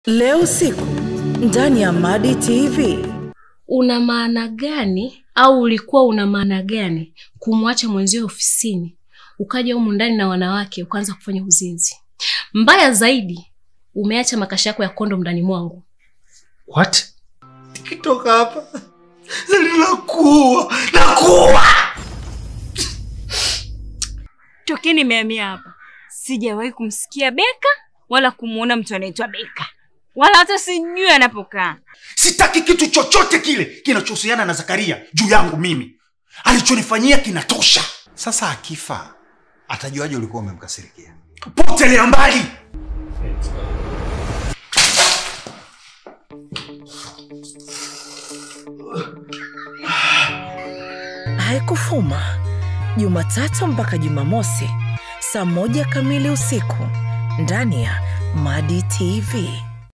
Leo usiku ndani ya Madi TV. Una maana gani au ulikuwa una maana gani kumwacha mwenzio ofisini ukaja humu ndani na wanawake ukaanza kufanya uzinzi? Mbaya zaidi, umeacha makasha yako ya kondo ndani mwangu. What? Nikitoka hapa nakuwa nakuwa. Tokeni nimehamia hapa sijawahi kumsikia Beka wala kumwona mtu anaitwa Beka wala hata sijui anapokaa. Sitaki kitu chochote kile kinachohusiana na Zakaria juu yangu mimi. Alichonifanyia kinatosha. Sasa akifa atajuaje ulikuwa umemkasirikia? Potelea mbali. Haikufuma Jumatatu mpaka Jumamosi saa moja kamili usiku ndani ya Madi TV.